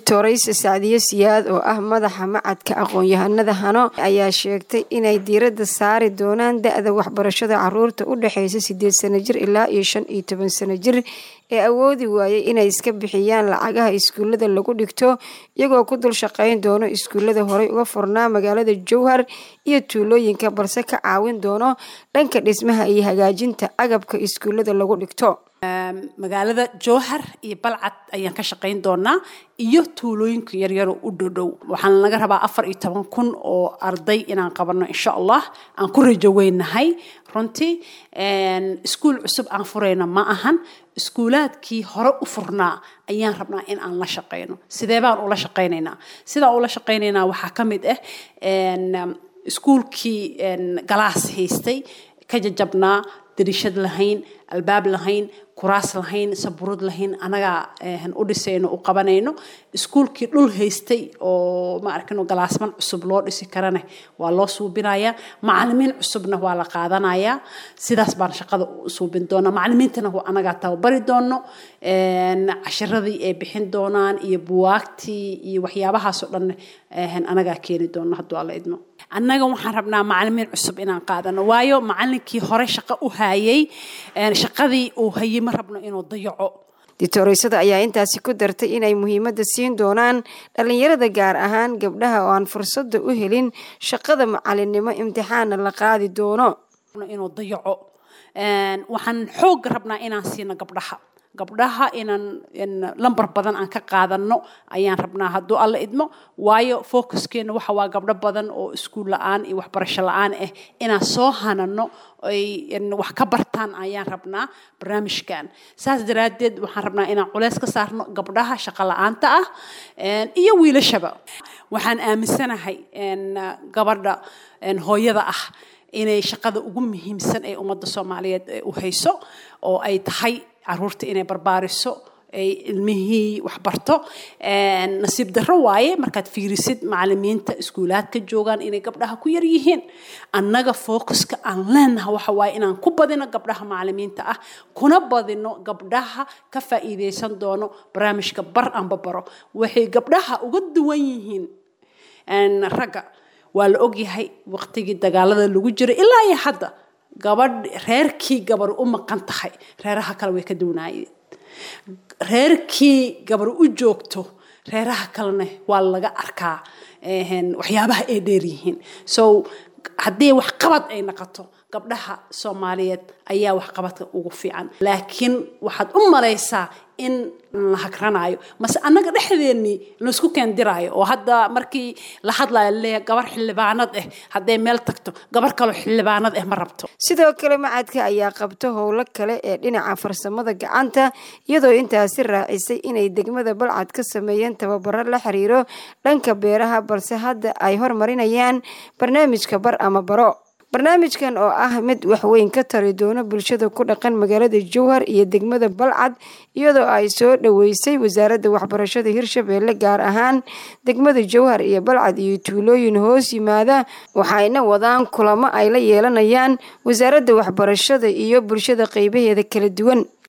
doctorayse sacdiye siyaad oo ah madaxa macadka aqoon-yahanada hano ayaa sheegtay inay diiradda saari doonaan da-da waxbarashada caruurta u dhexeysa sideed sano jir ilaa iyo shan iyo toban sano jir ee awoodi waayay inay iska bixiyaan lacagaha iskuullada lagu dhigto iyagoo ku dul shaqeyn doono iskuullada horey uga furnaa magaalada jowhar iyo tuulooyinka balse ka caawin doono dhanka dhismaha iyo hagaajinta agabka iskuullada lagu dhigto magaalada jowhar iyo balcad ayaan ka shaqayn doonaa iyo tuulooyinka yaryaro u dhowdhow waxaan laga rabaa afar iyo toban kun oo arday inaan qabano insha allah aan ku rajo weynahay runtii iskuul cusub aan furayna ma ahan iskuulaadkii hore u furnaa ayaan rabnaa in aan la shaqayno sidee baan ula shaqaynaynaa sidaan ula shaqaynaynaa waxaa ka mid ah iskuulkii galaas haystay ka jajabnaa darishad lahayn albaab lahayn kuraas lahayn saburad lahayn anagaa u dhisayno u qabanayno iskuulkii dhul haystay oo ma arkino galaasman cusub loo dhisi karane waa loo suubinayaa macalimiin cusubna waa la qaadanayaa sidaas baan shaqada u suubin doonaa macalimiintana anagaa tababari doono cashiradii ay bixin doonaan iyo buwaagtii iyo waxyaabahaasoo dhan anagaa keeni doono hadduu alla idmo annaga waxaan rabnaa macalimiin cusub inaan qaadano waayo macalinkii hore shaqo u hayay shaqadii uu hayay ma rabno inuu dayaco dictooreysada ayaa intaasi ku dartay inay muhiimadda siin doonaan dhallinyarada gaar ahaan gabdhaha oo aan fursadda u helin shaqada macalinimo imtixaanna la qaadi doono inuu dayaco waxaan xoogga rabnaa inaan siino gabdhaha gabdhaha inaan lambar badan aan ka qaadano ayaan rabnaa hadduu alla idmo waayo focuskeena waxa waa gabdho badan oo iskuul la-aan iyo waxbarasho la-aan ah inaan soo hanano ay wax ka bartaan ayaan rabnaa barnaamijkan saas daraaddeed waxaan rabnaa inaan culeys ka saarno gabdhaha shaqo la-aanta ah iyo wiilashaba waxaan aaminsanahay gabadha hooyada ah inay shaqada ugu muhiimsan ee ummadda soomaaliyeed u hayso oo ay tahay caruurta inay barbaariso ay ilmihii waxbarto nasiib darro waaye markaad fiirisid macalimiinta iskuulaadka joogaan inay gabdhaha ku yar yihiin annaga focuska aan leenaha waxa waaye inaan ku badino gabdhaha macalimiinta ah kuna badino gabdhaha ka faa'iideysan doono barnaamijka bar anba baro waxay gabdhaha uga duwan yihiin ragga waa la ogyahay waqtigii dagaalada lagu jiray ilaa iyo hadda gabadh reerkii gabar u maqan tahay reeraha kale way ka duwanaayeen reerkii gabar u joogto reeraha kalena waa laga arkaa waxyaabaha ay dheeryihiin so haddii waxqabad ay noqoto gabdhaha soomaaliyeed ayaa waxqabadka ugu fiican laakiin waxaad u malaysaa in la hagranayo mase annaga dhexdeennii laysku keendiraayo oo hadda markii la hadlayo leeya gabar xildhibaanad ah hadday meel tagto gabar kaloo xildhibaanad ah ma rabto sidoo kale macadka ayaa qabto howlo kale ee dhinaca farsamada gacanta iyadoo intaasi raacisay inay degmada balcad ka sameeyeen tababaro la xiriiro dhanka beeraha balse hadda ay hormarinayaan barnaamijka bar ama baro barnaamijkan oo ah mid waxweyn ka tari doono bulshada ku dhaqan magaalada jowhar iyo degmada balcad iyadoo ay soo dhoweysay wasaaradda waxbarashada hirshabeelle gaar ahaan degmada jowhar iyo balcad iyo tuulooyin hoos yimaada waxayna wadaan kulamo ay la yeelanayaan wasaaradda waxbarashada iyo bulshada qeybaheeda kala duwan